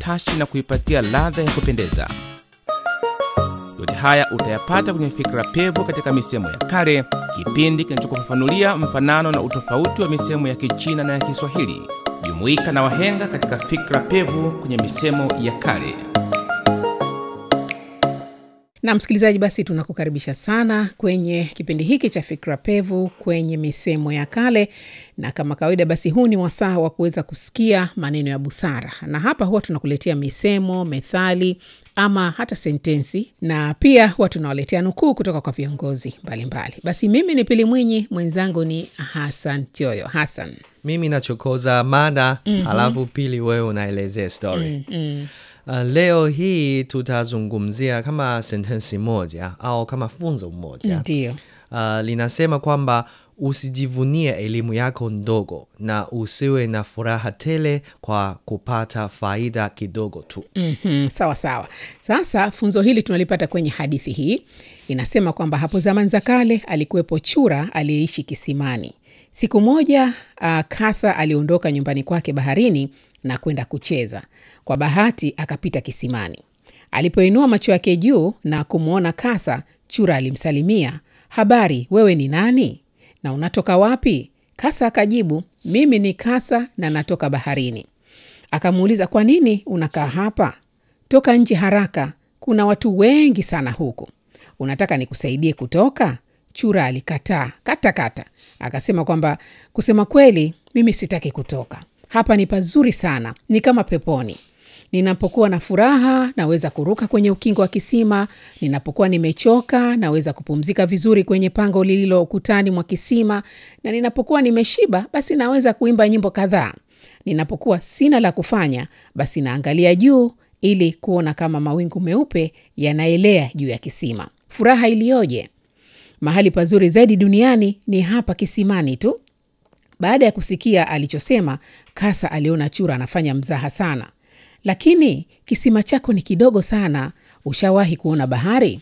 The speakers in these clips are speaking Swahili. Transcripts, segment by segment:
utashi na kuipatia ladha ya kupendeza. Yote haya utayapata kwenye Fikra Pevu katika misemo ya kale, kipindi kinachokufafanulia mfanano na utofauti wa misemo ya Kichina na ya Kiswahili. Jumuika na wahenga katika Fikra Pevu kwenye misemo ya kale. Na msikilizaji, basi tunakukaribisha sana kwenye kipindi hiki cha Fikra Pevu kwenye misemo ya kale, na kama kawaida, basi huu ni wasaa wa kuweza kusikia maneno ya busara, na hapa huwa tunakuletea misemo, methali ama hata sentensi, na pia huwa tunawaletea nukuu kutoka kwa viongozi mbalimbali. Basi mimi ni Pili Mwinyi, mwenzangu ni Hasan Tioyo. Hasan, mimi nachokoza mada halafu pili wewe unaelezea story Uh, leo hii tutazungumzia kama sentensi moja au kama funzo moja ndio uh, linasema kwamba usijivunie elimu yako ndogo na usiwe na furaha tele kwa kupata faida kidogo tu. Mhm, sawa sawa. Sasa funzo hili tunalipata kwenye hadithi hii. Inasema kwamba hapo zamani za kale alikuwepo chura aliyeishi kisimani. Siku moja uh, kasa aliondoka nyumbani kwake baharini na kwenda kucheza. Kwa bahati akapita kisimani. Alipoinua macho yake juu na kumwona kasa, chura alimsalimia, habari, wewe ni nani na unatoka wapi? Kasa akajibu, mimi ni kasa na natoka baharini. Akamuuliza, kwa nini unakaa hapa? Toka nje haraka, kuna watu wengi sana huku. Unataka nikusaidie kutoka? Chura alikataa katakata, akasema kwamba kusema kweli, mimi sitaki kutoka. Hapa ni pazuri sana, ni kama peponi. Ninapokuwa na furaha naweza kuruka kwenye ukingo wa kisima. Ninapokuwa nimechoka naweza kupumzika vizuri kwenye pango lililo ukutani mwa kisima, na ninapokuwa nimeshiba basi naweza kuimba nyimbo kadhaa. Ninapokuwa sina la kufanya basi naangalia juu ili kuona kama mawingu meupe yanaelea juu ya kisima. Furaha iliyoje! Mahali pazuri zaidi duniani ni hapa kisimani tu. Baada ya kusikia alichosema, kasa aliona chura anafanya mzaha sana. Lakini kisima chako ni kidogo sana, ushawahi kuona bahari?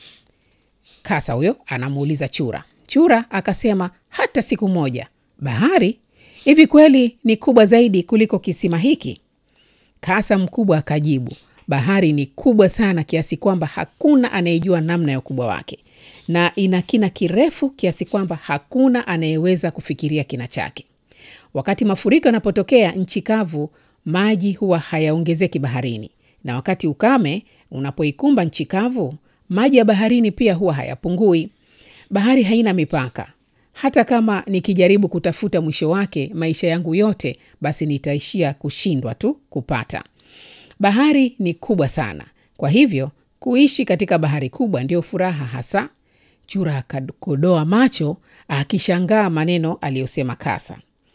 Kasa huyo anamuuliza chura. Chura akasema, hata siku moja. Bahari? Hivi kweli ni kubwa zaidi kuliko kisima hiki? Kasa mkubwa akajibu, bahari ni kubwa sana kiasi kwamba hakuna anayejua namna ya ukubwa wake, na ina kina kirefu kiasi kwamba hakuna anayeweza kufikiria kina chake. Wakati mafuriko yanapotokea nchi kavu, maji huwa hayaongezeki baharini, na wakati ukame unapoikumba nchi kavu, maji ya baharini pia huwa hayapungui. Bahari haina mipaka. Hata kama nikijaribu kutafuta mwisho wake maisha yangu yote, basi nitaishia kushindwa tu kupata. Bahari ni kubwa sana, kwa hivyo kuishi katika bahari kubwa ndio furaha hasa. Chura akakodoa macho akishangaa maneno aliyosema kasa.